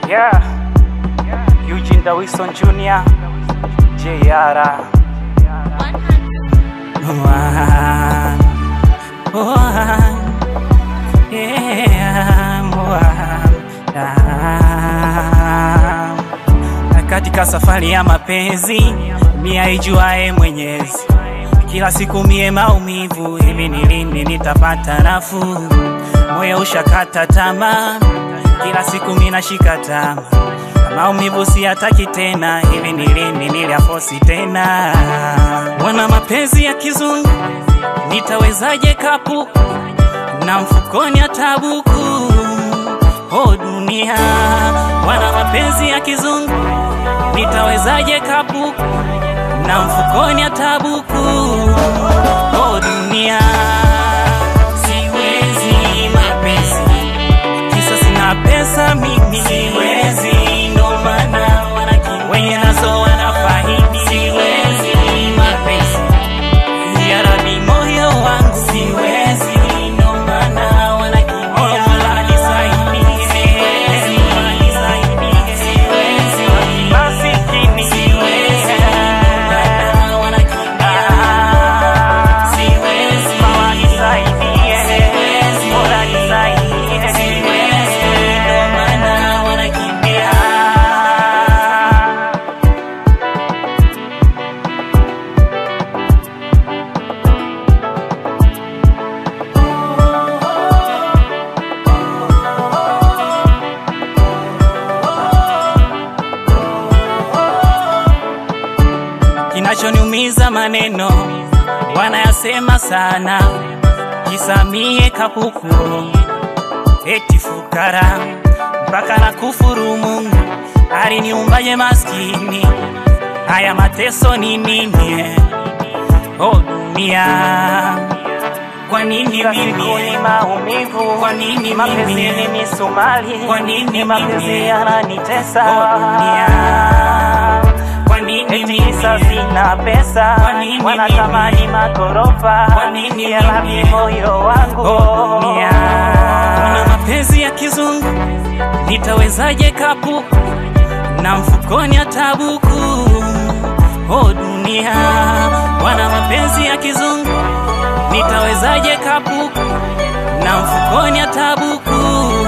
Yeah. Eugene Dawison Jr. JR. One. One. Yeah. One. Ah. Katika safari ya mapenzi mia ijuae Mwenyezi, kila siku mie maumivu, hivi ni lini nitapata nafuu? Moyo ushakata tamaa, kila siku mina shika tama, maumivu siyataki tena, hivi ni lini niliafosi tena? Wana mapenzi ya kizungu, nitawezaje kapu na mfukoni atabuku Oh dunia, wana mapenzi ya kizungu, nitawezaje kapu na mfukoni atabuku Oh dunia, siwezi mapenzi, kisa sina pesa mimi, siwezi ndo maana wanaki wenye nazo wanafaidi, siwezi mapenzi ya Rabi moyo wangu siwezi, ndo maana wanakimbia. Mola nisaidie, siwezi, nisaidie, siwezi, masikini siwezi, ndo maana wanakimbia. Siwezi, Mola nisaidie, siwezi, Mola nisaidie, siwezi, ndo maana wanakimbia. Kinachoniumiza maneno wanayasema sana, kisamie kapuku eti fukara mpaka na kufuru Mungu aliniumbaje maskini, haya mateso ni nini? Oh dunia, kwa nini mimi maumivu? Kwa nini mapenzi ni misumari? Kwa nini mapenzi yananitesa? Oh dunia, kwa nini eti kisa sina pesa? Kwa nini wanatamani magorofa? Kwa nini yalabi moyo wangu? Oh dunia, na mapenzi ya kizungu nitawezaje kapu na mfukoni atabuku? Oh dunia, wana mapenzi ya kizungu nitawezaje kapu na mfukoni atabuku?